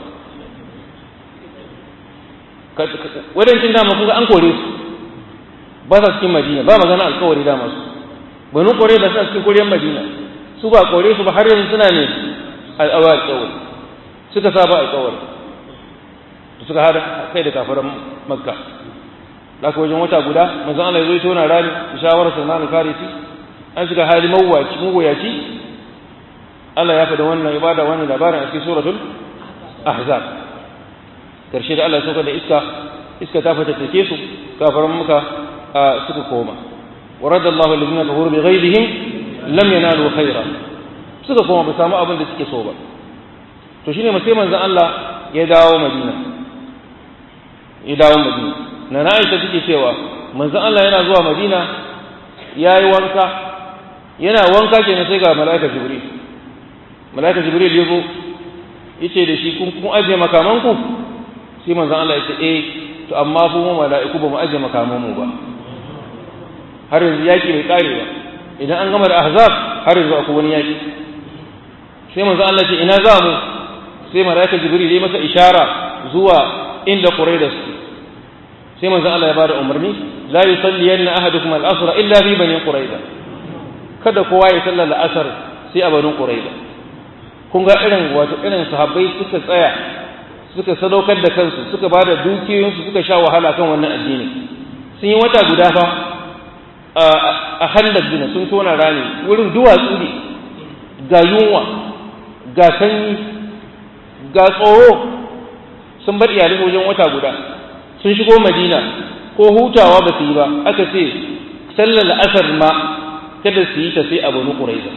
wadancin dama kun ga an kore su ba sa cikin madina ba magana alkawari dama su banu kore da suna cikin koriyar madina su ba kore su ba har yanzu suna ne al'awa alkawari suka saba alkawari suka hada kai da kafaran makka da ka wajen wata guda manzon Allah ya zo tona rani shawarar Salman al-Farisi an shiga hali mawuyaci mawuyaci Allah ya faɗa wannan ibada wannan labarin a cikin suratul ahzab karshe da Allah ya sauka da iska iska ta fatattake su kafaran muka suka koma wa radallahu alladhina kafaru bi ghayrihim lam yanalu khaira suka kuma ba samu abin da suke so ba to shine sai manzon Allah ya dawo Madina ya dawo Madina na Aisha take cewa manzon Allah yana zuwa Madina yayi wanka yana wanka kenan sai ga mala'ika Jibril mala'ika Jibril ya zo yace da shi kun kun aje makamanku sai manzon Allah ya ce eh to amma ku mu mala'iku ba mu aje makaman mu ba har yanzu yaki bai kare ba idan an gama da ahzab har yanzu akwai wani yaki sai manzon Allah ya ce ina za mu sai mala'ika Jibril ya masa ishara zuwa inda Qurayda su sai manzon Allah ya bada umarni la yusalliyanna ahadukum al-asr illa fi bani Qurayda kada kowa ya sallar al-asr sai a bani Qurayda kun ga irin wato irin sahabbai suka tsaya suka sadaukar da kansu suka ba da dukiyoyinsu suka sha wahala kan wannan addini sun yi wata guda fa a handar dina sun tona rami wurin duwatsu ne ga yunwa ga sanyi ga tsoro sun bar iyalin wajen wata guda sun shigo madina ko hutawa ba su yi ba aka ce sallar la'asar ma kada su yi ta sai a banu ƙuraiza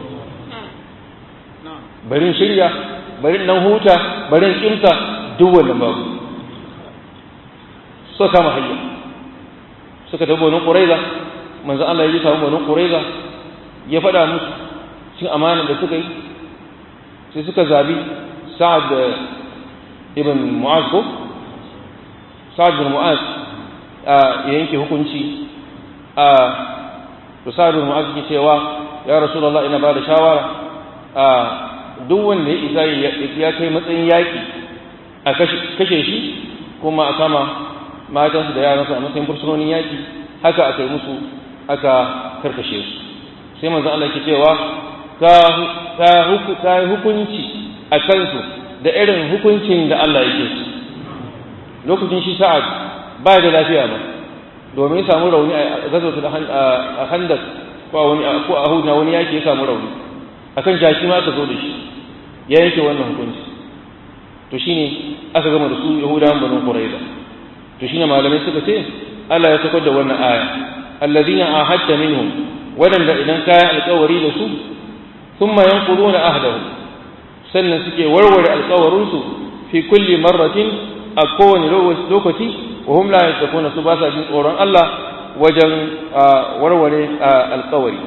barin shirya barin nan huta barin kimta duk wannan babu suka kama hanya suka tafi banu quraiza manzo Allah ya samu banu quraiza ya faɗa musu cin amana da suka yi sai suka zabi sa'ad ibn mu'az ko sa'ad ibn mu'az ya yanke hukunci a to sa'ad ibn mu'az ke cewa ya rasulullah ina ba da shawara a duk wanda ya isa ya kai matsayin yaƙi a kashe shi kuma a kama matansu da yaransu a matsayin fursunonin yaƙi haka aka yi musu aka karkashe su sai manzon Allah ke cewa ka yi hukunci a kansu da irin hukuncin da Allah yake su lokacin shi sa'ad ba da lafiya ba domin ya samu rauni a gazautu a handas ko a hudu wani yaƙi ya samu rauni akan jaki ma aka zo da shi ya yanke wannan hukunci to shine aka gama da su yahudawan banu quraiza to shine malamai suka ce Allah ya sakar da wannan aya alladhina ahadta minhum wadanda idan kaya alƙawari da su thumma yanquduna ahdahum sannan suke warware alƙawarin su fi kulli marratin a kowane lokaci wa hum la yattaquna su ba sa jin tsoron Allah wajen warware alƙawari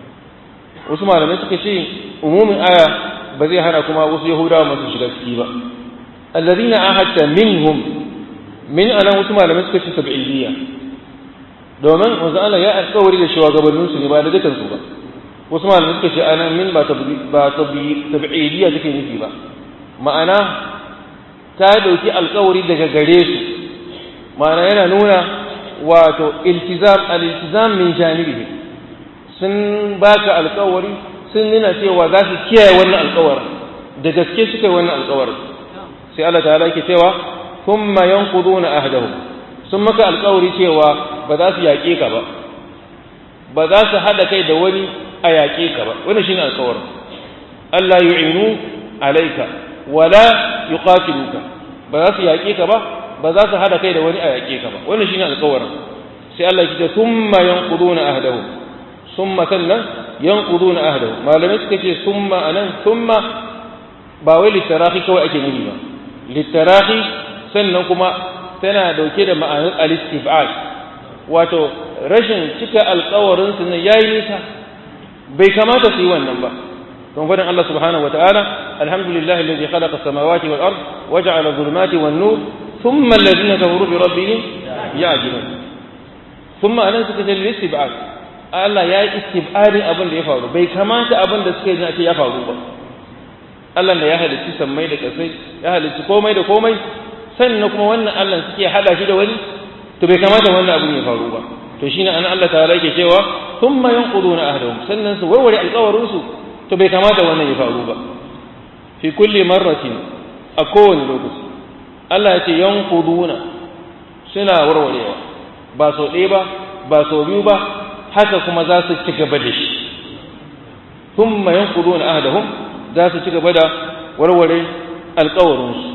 wasu malamai suka ce umumin aya ba zai hana kuma wasu yahudawa masu shiga ciki ba allazina ahadta minhum min anan wasu malamai suka ce sab'iyya domin wanzu Allah ya alƙawari da shugabannin su ne ba da dukan su ba wasu malamai suka ce anan min ba ba sab'iyya take nufi ba ma'ana ta dauki alƙawari daga gare su ma'ana yana nuna wato iltizam al-iltizam min janibihi sun baka alƙawari sun nuna cewa za su kiyaye wannan alkawarin da gaske suka yi wannan alkawarin sai Allah ta yake cewa thumma yanquduna ahdahum sun maka alkawari cewa ba za su yaƙe ka ba ba za su hada kai da wani a yaƙe ka ba wannan shine alkawarin Allah yu'inu alayka wala yuqatiluka ba za su yaƙe ka ba ba za su hada kai da wani a yaƙe ka ba wannan shine alkawarin sai Allah ya ce thumma yanquduna ahdahum summa sannan yanquduna ahdahu malamai suka ce summa anan summa ba wai litarahi kawai ake nufi ba litarahi sannan kuma tana dauke da ma'anar al-istif'al wato rashin cika alƙawarin su ne yayi nisa bai kamata su yi wannan ba don fadin Allah subhanahu wata'ala alhamdulillahi alladhi khalaqa as-samawati wal ard waja'ala adh-dhulumati wan-nur thumma alladhina kafaru bi rabbihim ya'dilun thumma anan suka ce al-istif'al Allah ya yi istibadin abin da ya faru bai kamata abin da suka yi ce ya faru ba Allah da ya halicci sammai da kasai ya halicci komai da komai sannan kuma wannan Allah suke hada shi da wani to bai kamata wannan abin ya faru ba to shine an Allah ta'ala yake cewa thumma yanquduna ahdahum sannan su warware alƙawarin su to bai kamata wannan ya faru ba fi kulli marratin a kowane lokaci Allah ya ce yanquduna suna warwarewa ba sau ɗaya ba ba sau biyu ba haka kuma za su ci gaba da shi thumma yanquduna ahdahum za su ci gaba da warware alƙawarinsu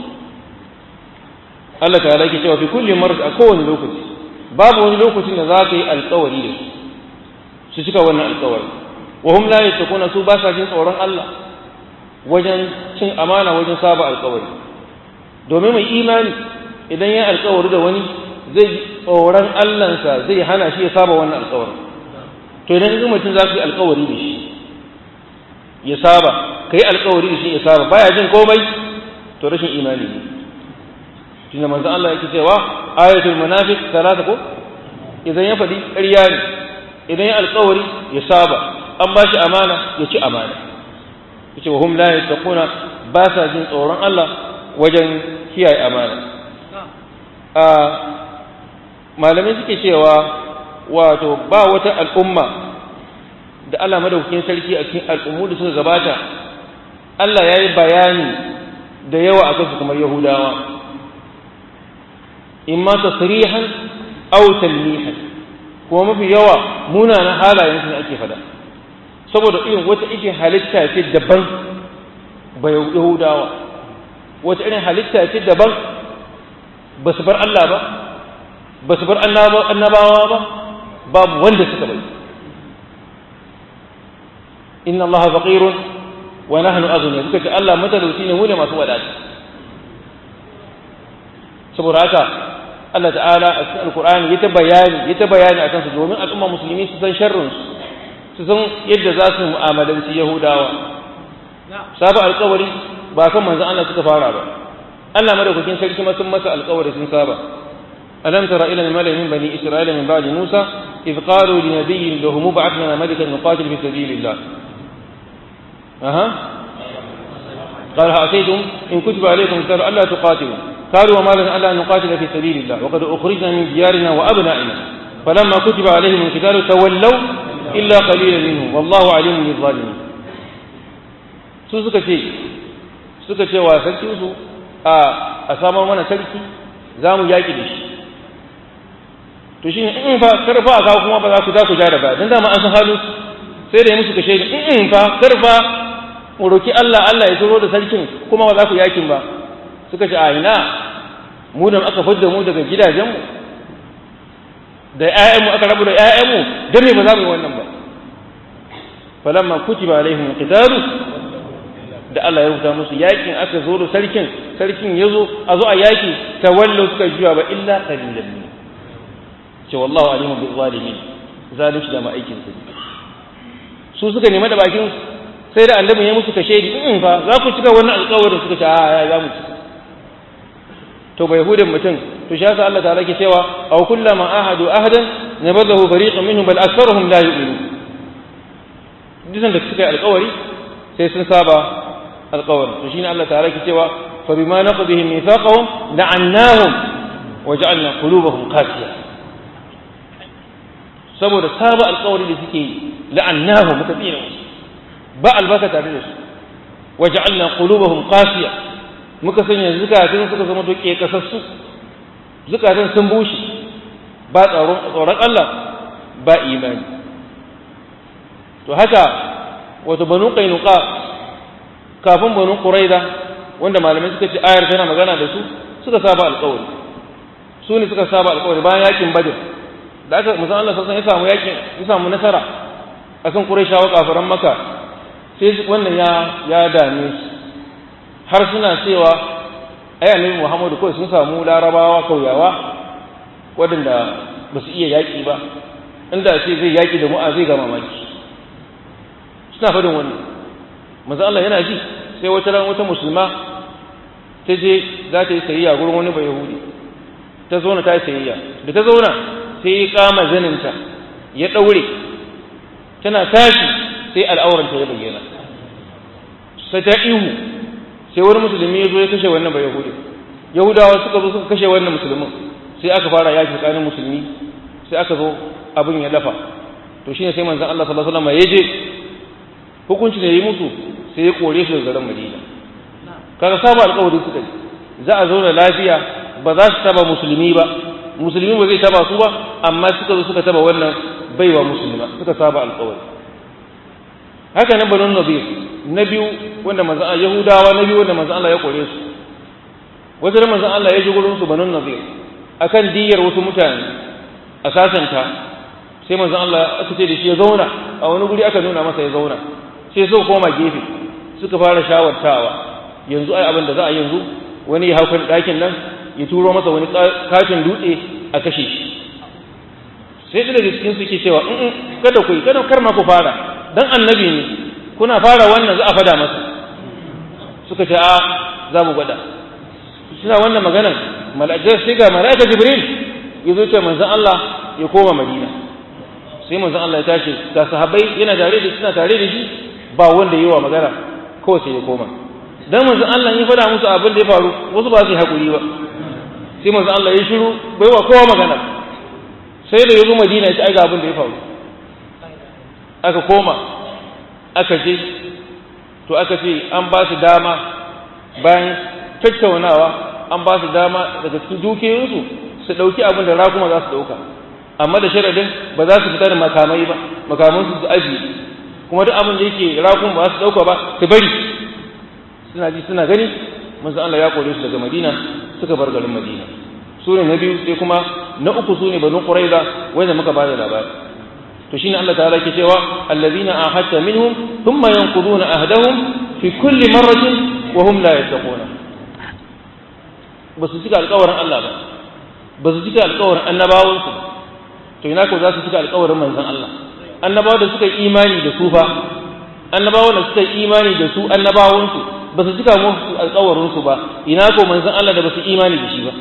Allah ta yake cewa fi kulli marra a kowane lokaci babu wani lokacin da za ka yi alƙawari da su su cika wannan alkawari wa hum la yattaquna su ba sa jin tsoron Allah wajen cin amana wajen saba alkawari domin mai imani idan ya alkawari da wani zai tsoron Allahnsa zai hana shi ya saba wannan alkawari to idan ga mutum za ku yi alkawari da shi ya saba ka yi alkawari da shi ya saba baya jin komai to rashin imani ne tunda manzo Allah yake cewa ayatul munafiq salata ko idan ya faɗi ƙarya ne idan ya alkawari ya saba an ba shi amana ya ci amana yace wa hum la yattaquna ba sa jin tsoron Allah wajen kiyaye amana a malamai suke cewa wato ba wata al'umma da Allah madaukakin sarki a cikin al'ummu da suka gabata Allah ya yi bayani da yawa a kansu kamar Yahudawa imma tasrihan aw talmihan kuma mafi yawa munanan halayen su ne ake fada saboda irin wata irin halitta ce daban ba Yahudawa wata irin halitta ce daban ba su bar Allah ba ba su bar annabawa ba babu wanda suka bai inna allaha faqirun wa nahnu aghniya suka ce Allah matalauci ne mu ne masu wadata saboda haka Allah ta'ala a cikin alqur'ani ya ta bayani ya ta bayani akan su domin al'umma musulmi su san sharrin su su san yadda za su mu'amalanci yahudawa sabu alƙawari ba kan manzon Allah suka fara ba Allah madaukakin sarki ma sun masa alƙawari sun saba ألم تر إلى الملأ من بني إسرائيل من بعد موسى إذ قالوا لنبي له مبعث لنا ملكا نقاتل في سبيل الله أها قال أتيتم إن كتب عليكم قتال ألا تقاتلوا قالوا وما لنا ألا نقاتل في سبيل الله وقد أخرجنا من ديارنا وأبنائنا فلما كتب عليهم القتال تولوا إلا قليلا منهم والله عليم بالظالمين su suka ce suka ce wa sarkinsu a samar mana sarki za mu yaƙi da shi to shine in fa karfa a kawo kuma ba za ku za ku ja da baya dan dama an san halin sai da ya musu kashe ni in fa karfa mu roki Allah Allah ya turo da sarkin kuma ba za ku yakin ba suka ce a ina mu da aka fadda mu daga gidajenmu da ƴaƴanmu aka rabu da ƴaƴanmu dan me ba za mu yi wannan ba falamma kutiba alaihim alqitalu da Allah ya rubuta musu yakin aka zo da sarkin sarkin yazo a zo a yaki tawallu suka juya ba illa qalilan min ce wallahu alimun bil zalimin zalunci da ma'aikin su su suka nemi da bakin sai da annabi ya musu kashe di in fa za ku cika wannan alƙawarin suka ce a ya za mu cika to bai hudin mutum to shi yasa Allah ta'ala ke cewa aw kullama ahadu ahadan nabadahu fariqun minhum bal aktharuhum la yu'minun dukan da suka yi alƙawari sai sun saba alƙawarin to shine Allah ta'ala ke cewa fa bima naqdihim mithaqahum la'annahum waja'alna qulubahum qasiyah saboda saba alkawari da suke yi la'annahu muka tsina musu ba albarka tare da su waja'alna qulubahum qasiya muka sanya zukatan suka zama doke kasassu zukatan sun bushe ba tsaron tsoron Allah ba imani to haka wato banu qainuqa kafin banu quraida wanda malamai suka ce ayar tana magana da su suka saba alkawari su ne suka saba alkawari bayan yakin badr da aka musan Allah sassan ya samu yakin ya samu nasara akan Qurayshawa kafiran Makka sai wannan ya ya dame su har suna cewa ai annabi Muhammadu kawai sun samu larabawa kauyawa waɗanda ba su iya yaƙi ba inda ce zai yaƙi da mu'a zai ga mamaki suna faɗin wannan manzo Allah yana ji sai wata ran wata musulma ta je za ta yi sayayya gurin wani bai yahudi ta zauna ta yi sayayya da ta zauna sai ya kama zaninta ya ɗaure tana tashi sai al'auranta ya bayyana sai ta ihu sai wani musulmi ya zo ya kashe wannan bai yahudi yahudawa suka zo suka kashe wannan musulmin sai aka fara yaki tsakanin musulmi sai aka zo abin ya lafa to shine sai manzon Allah sallallahu alaihi wasallam ya je hukunci da yi musu sai ya kore su daga garin Madina kaga saba alƙawari suka yi za a zauna lafiya ba za su taba musulmi ba musulmi ba zai taba su ba amma suka zo suka taba wannan baiwa musulma suka saba alƙawari haka nan banu nabi na biyu wanda manzon Allah yahudawa na biyu wanda manzon Allah ya kore su wajen manzon Allah ya ji gurin su banu nabi akan diyar wasu mutane a sasanta sai manzon Allah aka ce da shi ya zauna a wani guri aka nuna masa ya zauna sai suka koma gefe suka fara shawartawa yanzu ai abin da za a yanzu wani ya haukan ɗakin nan ya turo masa wani katin dutse a kashe shi sai da daga cikin suke cewa in kada ku kada kar ma ku fara dan annabi ne kuna fara wannan za a fada masa suka ce a za mu gwada suna wannan maganan mala'ikar sai ga mala'ikar jibril ya zo ce manzon Allah ya koma madina sai manzon Allah ya tashi ga sahabbai yana tare da suna tare da shi ba wanda yi wa magana kawai sai ya koma dan manzon Allah ya fada musu abin da ya faru wasu ba su yi hakuri ba sai manzon Allah ya shiru bai wa kowa magana sai da ya zo madina ya ci aiga abin da ya faru aka koma aka je to aka ce an ba su dama bayan tattaunawa an ba su dama daga cikin dukiyoyinsu su ɗauki abin da rakuma za su ɗauka amma da sharadin ba za su fita da makamai ba makamansu su ajiye kuma duk abin da yake rakuma ba su ɗauka ba su bari suna ji suna gani manzo Allah ya kore su daga Madina suka bar garin Madina su ne na biyu sai kuma na uku su ne banu Quraiza wanda muka ba da labari to shine Allah ta'ala ke cewa allazina ahadta minhum thumma yanquduna ahdahum fi kulli marratin wa hum la yattaquna ba su cika alƙawarin Allah ba ba su cika alƙawarin annabawan su to ina ko za su cika alƙawarin manzon Allah annabawa da suka yi imani da su fa annabawa da suka yi imani da su annabawan su ba su cika musu alƙawarin su ba ina ko manzon Allah da ba su imani da shi ba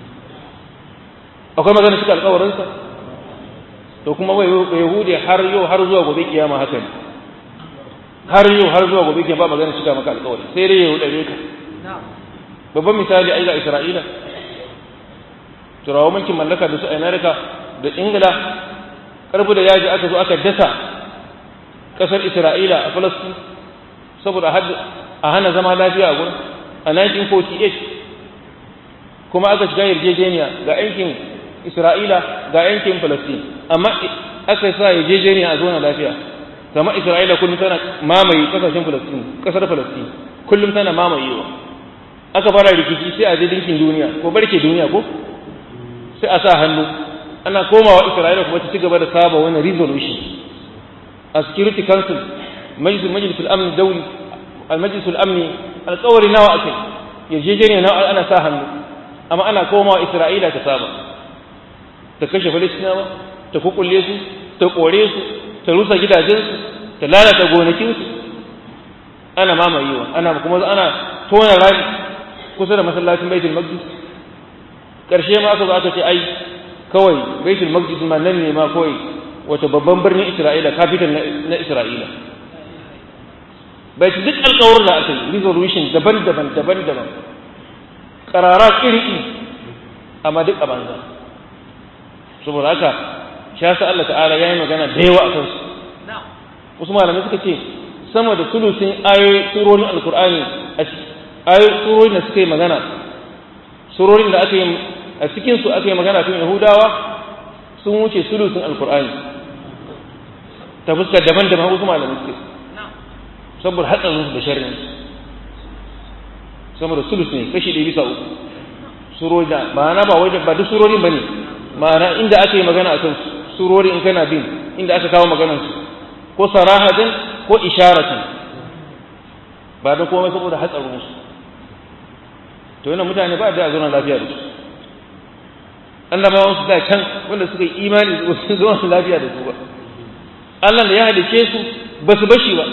akwai magana cika alƙawarin sa to kuma bai yahudi har yau har zuwa gobe kiyama haka ne har yau har zuwa gobe kiyama ba magana cika maka alƙawari sai dai ya dare ka babban misali ai ga Isra'ila turawa mulkin mallaka da su America da Ingila karbu da yaji aka zo aka dasa kasar Isra'ila a Palestine saboda a hana zama lafiya a gurin a 1948 kuma aka shiga yarjejeniya ga yankin Isra'ila ga yankin Palestine amma aka sa yarjejeniya a zona lafiya kama Isra'ila kullum tana mamaye kasashen Palestine kasar Palestine kullum tana mamayewa aka fara rikici sai a je dinkin duniya ko barke duniya ko sai a sa hannu ana komawa Isra'ila kuma ta ci gaba da saba wani resolution a Security Council majlis majlis al-amn dawli al-majlis al-amni alƙawari nawa akai yarjejeniya nawa ana sa hannu amma ana komawa Isra'ila ta saba ta kashe Falistinawa ta kukulle su ta kore su ta rusa gidajensu ta lalata gonakinsu ana mamayewa ana kuma ana tona rami kusa da masallacin baitul maqdis karshe ma aka zo aka ce ai kawai baitul maqdis ma nan ne ma kawai wata babban birnin isra'ila capital na isra'ila bai duk alƙawarin da aka yi resolution daban-daban daban-daban ƙarara iri amma duk a banza saboda haka shi yasa Allah ta'ala ya yi magana da yawa a kansu wasu malamai suka ce sama da sulusin ayoyi surorin alkur'ani a ayoyi surorin da suka yi magana surorin da aka yi a cikin su aka yi magana kan yahudawa sun wuce sulusin alkur'ani ta fuskar daban-daban wasu malamai suke saboda hatsarin su da sharrin saboda sulus ne kashi ɗaya bisa uku surori da ma'ana ba wai ba duk surorin bane ma'ana inda aka yi magana akan surori in kana bin inda aka kawo maganar su ko sarahatan ko isharatan ba da komai saboda hatsarin su to yana mutane ba da zauna lafiya da su annabawan su da can wanda suka yi imani da su zauna lafiya da su ba Allah da ya halice su ba su bashi ba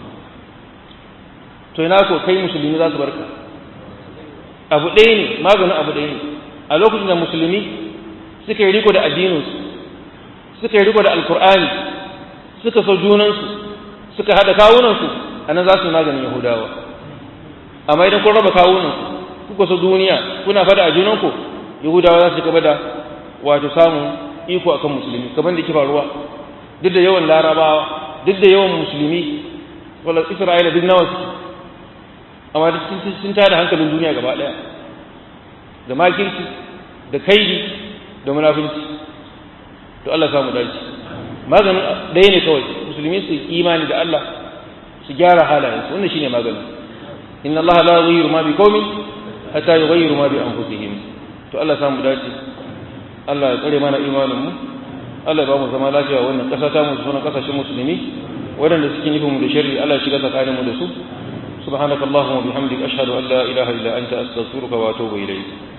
to ina ko kai musulmi za su barka abu ɗaya ne maganin abu ɗaya ne a lokacin da musulmi suka yi riko da addininsu suka yi riko da alkur'ani suka so junansu suka haɗa kawunansu a nan za su yi maganin yahudawa amma idan kun raba kawunansu kuka so duniya kuna fada a junanku yahudawa za su gaba da wato samun iko akan musulmi kamar da ke faruwa duk da yawan larabawa duk da yawan musulmi wala isra'ila duk nawa suke amma duk sun tada hankalin duniya gaba ɗaya da makirci da kaidi da munafinci to Allah samu dace maganin ɗaya ne kawai musulmi su imani da Allah su gyara halayensu wannan shine maganin inna Allah la yughayyiru ma bi qaumin hatta yughayyiru ma bi anfusihim to Allah samu dace Allah ya tsare mana imanin mu Allah ba mu zama lafiya wannan ƙasa ta mu sunan ƙasashen musulmi waɗanda suke nufin mu da sharri Allah shiga tsakanin mu da su subhanakallahumma wa bihamdika ashhadu an la ilaha illa anta astaghfiruka wa atubu ilayk